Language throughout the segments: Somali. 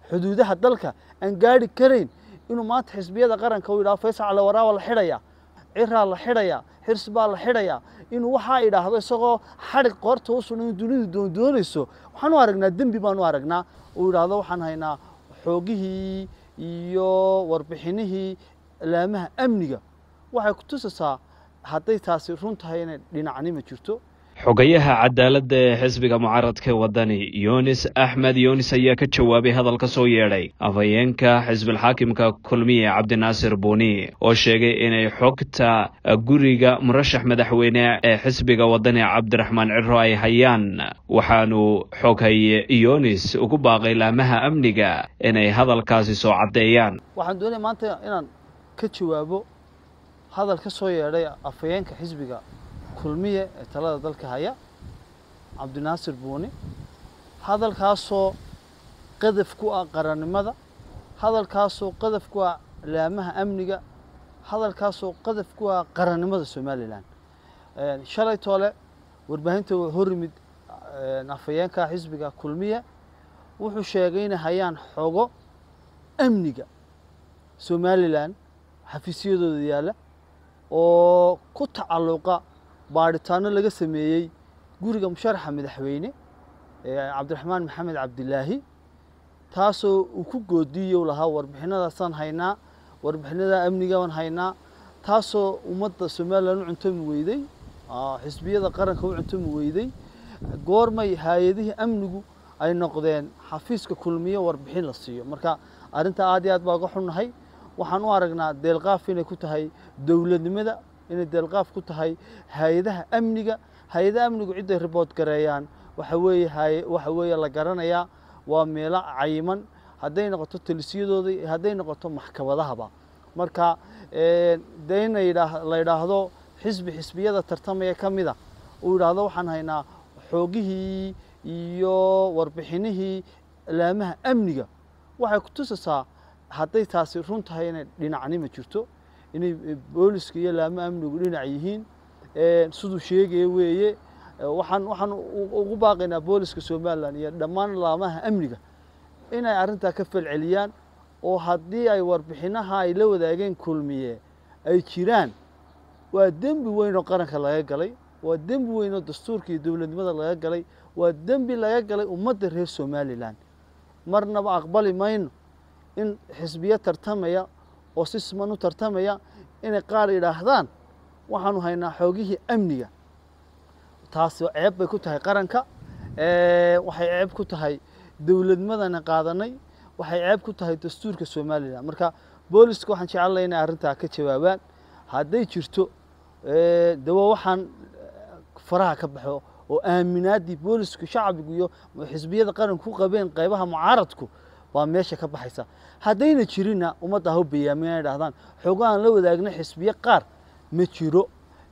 xuduudaha dalka aan gaari karayn inuu maanta xisbiyada qaranka uu yidhahdo faysal cali waraawa la xidhaya ciraa la xidhaya xirs baa la xidhaya inuu waxaa idhaahdo isagoo xadhig qoorta u sunan dunidu doondoonayso waxaan u aragnaa dembi baan u aragnaa uu yidhaahdo waxaan haynaa xoogihii iyo warbixinihii laamaha amniga waxay ku tusaysaa hadday taasi run tahay inay dhinacnima jirto xogayaha cadaaladda ee xisbiga mucaaradka wadani yunis axmed yunis ayaa ka jawaabay hadal ka soo yeedhay afhayeenka xisbilxaakimka kulmiye cabdinaasir buuni oo sheegay inay xogta guriga murashax madaxweyne ee xisbiga wadani cabdiraxmaan ciro ay hayaan waxaanu xoghaye yunis ugu baaqay laamaha amniga inay hadalkaasi soo caddeeyaan waxaan doonaya maanta inaan ka jawaabo hadal ka soo yeedhay afhayeenka xisbiga kulmiye ee talada dalka haya cabdinaasir buuni hadalkaasoo qadaf ku ah qarannimada hadalkaasoo qadaf ku ah laamaha amniga hadalkaasoo qadaf ku ah qarannimada somalilan shalay toole warbaahinta hor yimid afhayeenka xisbiga kulmiye wuxuu sheegay inay hayaan xogo amniga somalilan xafiisyadooda yaalla oo ku tacalluqa baadhitaano laga sameeyey guriga musharaxa madaxweyne cabdiraxmaan maxamed cabdilaahi taasoo uu ku goodiiyo lahaa warbixinadaasaan haynaa warbixinada amnigaan haynaa taasoo ummadda somalilan u cuntami weyday xisbiyada qaranka u cuntami weyday goormay hay-adihii amnigu ay noqdeen xafiiska kulmiye warbixin la siiyo marka arrintaa aad iyo aad baa uga xunnahay waxaan u aragnaa deelqaaf inay ku tahay dowladnimada inay deelqaaf ku tahay hay-adaha amniga hay-adaha amnigu cidday ribood gareeyaan waxa weeye hay waxa weeye la garanayaa waa meelo cayiman hadday noqoto talisiyadooda hadday noqoto maxkamadahaba marka dee in la yidhaahdo xisbi xisbiyada tartamaya ka mida uu yidhaahdo waxaan haynaa xoogihii iyo warbixinihii laamaha amniga waxay ku tusaysaa hadday taasi run tahay inay dhinacnima jirto inay booliska iyo laamaha amnigu dhinac yihiin siduu sheegaya weeye waxaan waxaan ugu baaqaynaa booliska somalilan iyo dhammaan laamaha amniga inay arrintaa ka falceliyaan oo haddii ay warbixinaha ay la wadaageen kulmiye ay jiraan waa dembi weyn oo qaranka laga galay waa dembi weyn oo dastuurka iyo dowladnimada laga galay waa dembi laga galay ummadda reer somalilan marnaba aqbali mayno in xisbiyo tartamaya oo si siman u tartamaya inay qaar yidhaahdaan waxaanu haynaa xoogihii amniga taasi ceeb bay ku tahay qaranka waxay ceeb ku tahay dowladnimadana qaadanay waxay ceeb ku tahay dastuurka somalilan marka booliska waxaan jecellay inay arrintaa ka jawaabaan hadday jirto dawa waxaan faraha ka baxo oo aaminaaddii boolisku shacbigu iyo xisbiyada qaranku ku qabeen qaybaha mucaaradku baa meesha ka baxaysa haddayna jirinna ummadda ha u bayaamin inay dhahdaan xoogahan la wadaagna xisbiye qaar ma jiro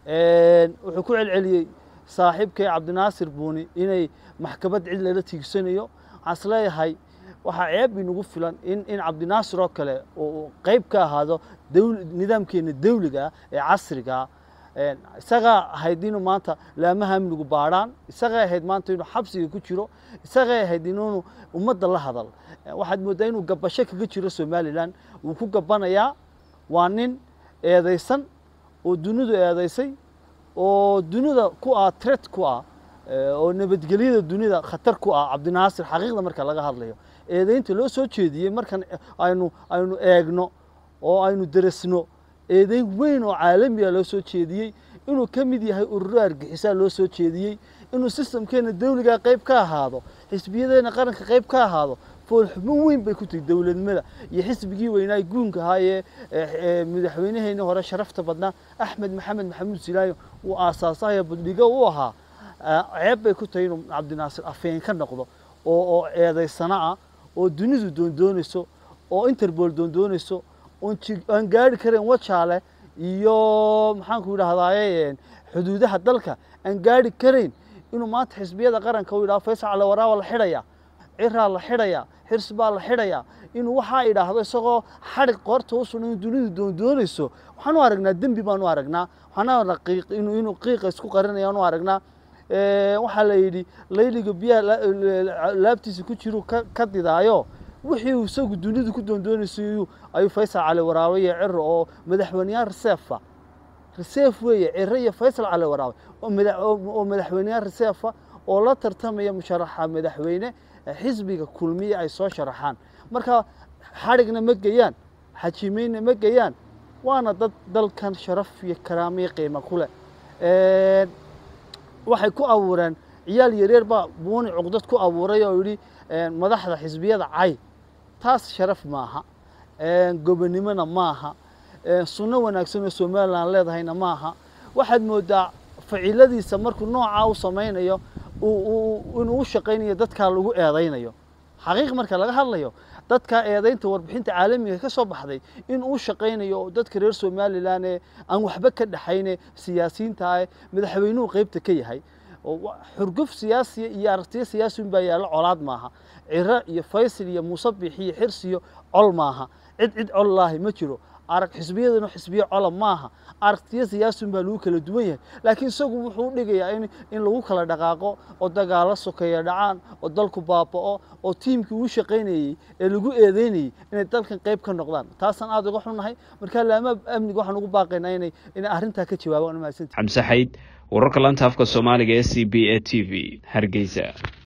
wuxuu ku celceliyey saaxiibkay cabdinaasir buuni inay maxkamad cid lala tiigsanayo waxaan is leeyahay waxaa ceeb inagu filan in in cabdinaasir oo kale uu qayb ka ahaado nidaamkeena dawliga ah ee casrigaa isagaa ahayd inuu maanta laamaha amnigu baadhaan isagay ahayd maanta inuu xabsiga ku jiro isagay ahayd inuunu ummadda la hadal waxaad mooddaa inuu gabasho kaga jiro somalilan wuu ku gabanayaa waa nin eedaysan oo dunidu eedaysay oo dunida ku ah tret ku ah oo nabadgelyada dunida khatar ku ah cabdinaasir xaqiiqda marka laga hadlayo eedaynta loo soo jeediyey markan aynu aynu eegno oo aynu deresno eedayn weyn oo caalamiga loo soo jeediyey inuu ka mid yahay ururo argixisaa loo soo jeediyey inuu sistamkeena dawligaa qayb ka ahaado xisbiyadeena qaranka qayb ka ahaado foolxubin weyn bay ku tahay dowladnimada iyo xisbigii weynaa guunka ahaa ee madaxweynaheeni hore sharafta badnaa axmed maxamed maxamuud silaayo uu aasaasayo badhigo u ahaa ceeb bay ku tahay inuu cabdinaasir afeen ka noqdo oo oo eedaysana ah oo dunidu doondoonayso oo interpol doondoonayso aan gaari karayn wajaale iyo maxaanku idhahdaaye xuduudaha dalka aan gaari karayn inuu maanta xisbiyada qaranka u yidhahdo faysal cali waraawa la xidhaya ciraa la xidhaya xirs baa la xidhaya inuu waxaa idhaahdo isagoo xadhig qoorta u sunan dunidu doondoonayso waxaan u aragnaa dembi baan u aragnaa waxaan inuu qiiqa isku qarinayaan u aragnaa waxaa la yidhi layliga biyaha laabtiisa ku jiru ka didaayo wixii uu isagu dunidu ku doondoonaysay ayuu faysal cali waraabe iyo ciro oo madaxweyneyaal reseefa reseef weeye ciro iyo faysal cali waraabe oo madaxweyneyaal reseefa oo la tartamaya musharaxa madaxweyne xisbiga kulmiye ay soo sharaxaan marka xadhigna ma geyaan xajiimeynna ma geyaan waana dad dalkan sharaf iyo karaamiyo qiimo ku leh waxay ku abuureen ciyaal yareer baa buuni cuqdad ku abuuray oo yidhi madaxda xisbiyada cay taas sharaf maaha gobonimona maaha sunno wanaagsan oo somalilan leedahayna maaha waxaad moodaa ficiladiisa markuu noocaa u samaynayo inuu u shaqaynayo dadkaa lagu eedaynayo xaqiiq marka laga hadlayo dadkaa eedaynta warbixinta caalamiga ka soo baxday in uu shaqaynayo oo dadka reer somalilan ee aan waxba ka dhexayne siyaasiyiintaah madaxweynuhu qeybta ka yahay xurguf siyaasiya iyo aragtiyo siyaasi un baa yaallo colaad maaha ciro iyo faysal iyo muusabix iyo xirsiyo col maaha cid cid col laahi ma jiro arag xisbiyaduna xisbiyo cola maaha aragtiyo siyaasun baa lagu kala duwan yahay laakiin isagu wuxuu u dhigayaa in in lagu kala dhaqaaqo oo dagaalo sokeeya dhacaan oo dalku baaba'o oo tiimkii uu shaqaynayey ee lagu eedeynayey inay dalkan qayb ka noqdaan taasaan aada uga xunnahay marka laama amniga waxaan ugu baaqaynaa inay inay arrintaa ka jawaabaan mahadsantii xamse xayd wararka lanta afka soomaaliga e c b e t v hargeysa